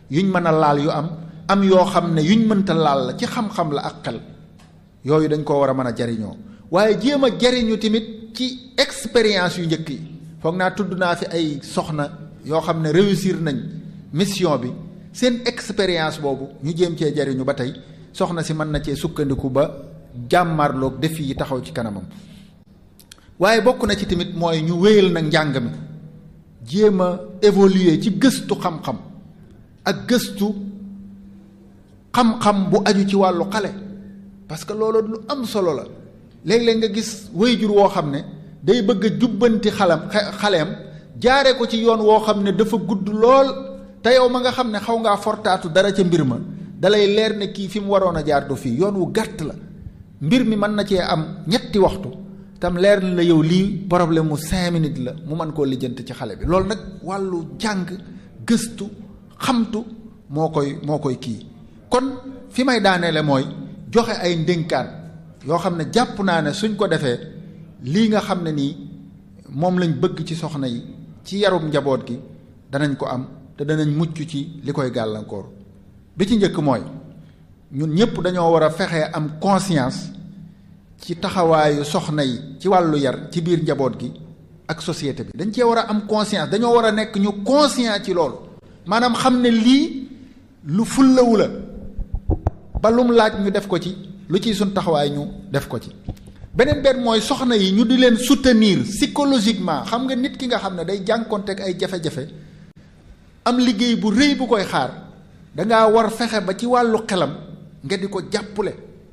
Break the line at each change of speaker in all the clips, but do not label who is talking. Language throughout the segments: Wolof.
yuñ mën a laal yu am am yoo xam ne yuñ mënta laal la ci xam-xam la ak xel yooyu dañ koo war a mën a jariñoo waaye jéem a jariñu tamit ci expérience yu njëkk yi foog naa tudd naa fi ay soxna yoo xam ne réussir nañ mission bi seen expérience boobu ñu jéem cee jariñu ba tey soxna si mën na cee sukkandiku ba jàmmarloog défi yi taxaw ci kanamam waaye bokk na ci tamit mooy ñu wéyal nag njàng mi jéem a évoluer ci gëstu xam-xam ak gëstu xam-xam bu aju ci wàllu xale parce que loolu lu am solo la léeg-léeg nga gis wéyjur woo xam ne day bëgg a jubbanti xalam xaleem jaare ko ci yoon woo xam ne dafa gudd lool te yow ma nga xam ne xaw ngaa fortaatu dara ca mbir ma dalay leer ne kii fi mu waroon a jaar du fii yoon wu gàtt la mbir mi mën na cee am ñetti waxtu tam leer na la yow lii problème mu cinq minutes la mu mën koo lijjanti ci xale bi loolu nag wàllu jàng gëstu xamtu moo koy moo koy kii kon fi may daaneele mooy joxe ay ndénkaan yoo xam ne jàpp naa ne suñ ko defee lii nga xam ne nii moom lañ bëgg ci soxna yi ci yarum njaboot gi danañ ko am te danañ mucc ci li koy gàllankoor bi ci njëkk mooy ñun ñëpp dañoo war a fexe am conscience ci taxawaayu soxna yi ci wàllu yar ci biir njaboot gi ak société bi dañ cee war a am conscience dañoo war a nekk ñu conscient ci loolu maanaam xam ne lii lu fullawu la ba lum laaj ñu def ko ci lu ciy suñ taxawaay ñu def ko ci beneen benn mooy soxna yi ñu di leen soutenir psychologiquement xam nga nit ki nga xam ne day jànkonteeg ay jafe-jafe am liggéey bu rëy bu koy xaar dangaa war fexe ba ci wàllu xelam nga di ko jàppale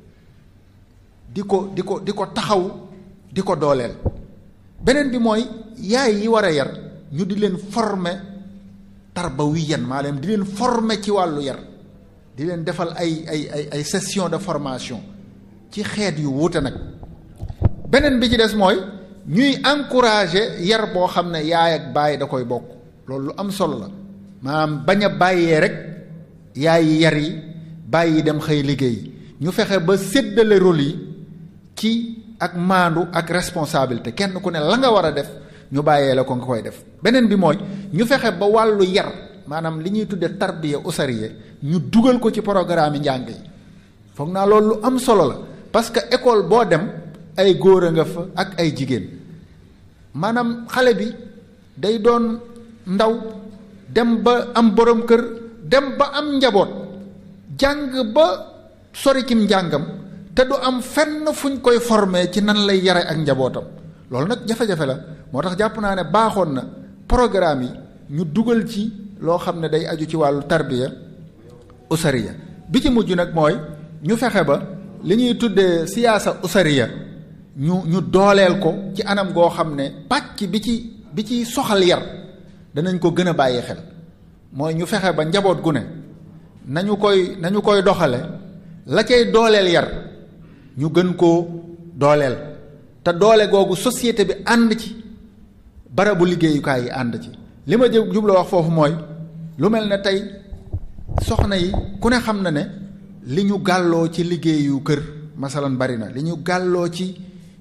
di ko di ko di ko taxaw di ko dooleel beneen bi mooy yaay yi war a yar ñu di leen former tarbawiyan maanaam di leen former ci wàllu yar di leen defal ay ay ay ay session de formation ci xeet yu wuute nag beneen bi ci des mooy ñuy encourager yar boo xam ne yaay ak baay da koy bokk loolu lu am solo la maanaam bañ a bàyyee rek yaay yi yar yi bàyyi dem xëy liggéey ñu fexe ba séddale rôle yi ci ak maandu ak responsabilité kenn ku ne la nga war a def ñu bàyyee la ko nga koy def beneen bi mooy ñu fexe ba wàllu yar maanaam li ñuy tudde tarbiya usariya ñu dugal ko ci programme yi njàng yi foog naa loolu lu am solo la parce que école boo dem ay góor a nga fa ak ay jigéen maanaam xale bi day doon ndaw dem ba am borom kër dem ba am njaboot jàng ba sori cim njàngam te du am fenn fuñ koy former ci nan lay yare ak njabootam loolu nag jafe-jafe la moo tax jàpp naa ne baaxoon na programme yi ñu dugal ci loo xam ne day aju ci wàllu tarbiya usariya bi ci mujj nag mooy ñu fexe ba li ñuy tuddee siyaasa usariya ñu ñu dooleel ko ci anam goo xam ne pàcc bi ci bi ci soxal yar danañ ko gën a bàyyi xel mooy ñu fexe ba njaboot gu ne nañu koy nañu koy doxale la cay dooleel yar ñu gën koo dooleel te doole googu société bi ànd ci barabu liggéeyukaay yi ànd ci li ma jubla wax foofu mooy lu mel ne tey soxna yi ku ne xam na ne li ñu gàlloo ci liggéeyu kër masalan bari na li ñu gàlloo ci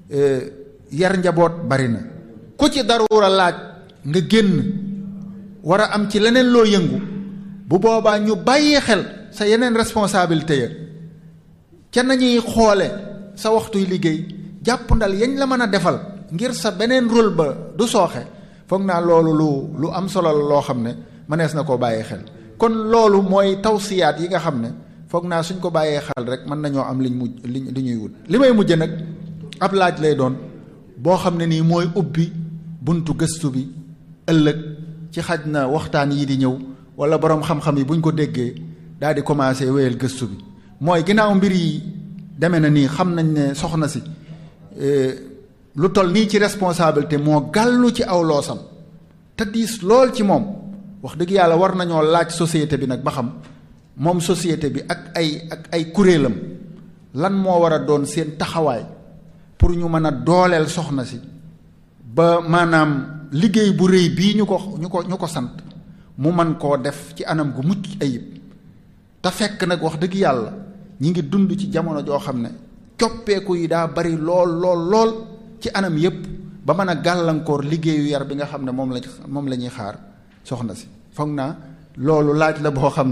yar njaboot bari na ku ci daruura laaj nga génn war a am ci leneen loo yëngu bu boobaa ñu bàyyee xel sa yeneen responsabilité ya ca nañuy xoole sa waxtuy liggéey jàpp ndal yañ la mën a defal ngir sa beneen rôle ba du sooxe foog naa loolu lu lu am solo la loo xam ne mënees na koo bàyyee xel kon loolu mooy tawsiyaat yi nga xam ne foog naa suñ ko bàyyee xel rek mën nañoo am liñ mujj li li ñuy wut li may mujj nag ab laaj lay doon boo xam ne nii mooy ubbi buntu gëstu bi ëllëg ci xaj na waxtaan yi di ñëw wala borom xam-xam yi buñ ko déggee daal di commencé wéyal gëstu bi mooy ginnaaw mbir yi demee na nii xam nañ ne soxna si lu toll nii ci responsabilité moo gàllu ci aw loosam te diis lool ci moom wax dëgg yàlla war nañoo laaj société bi nag ba xam moom société bi ak ay ak ay kuréelam lan moo war a doon seen taxawaay pour ñu mën a dooleel soxna si ba maanaam liggéey bu rëy bii ñu ko ñu ko ñu ko sant mu man koo def ci anam gu mucc ayib te fekk nag wax dëgg yàlla ñi ngi dund ci jamono joo xam ne coppeeku yi daa bari lool lool lool ci anam yépp ba mën a gàllankoor liggéeyu yar bi nga xam ne moom la moom la ñuy xaar soxna si foog naa loolu laaj la boo xam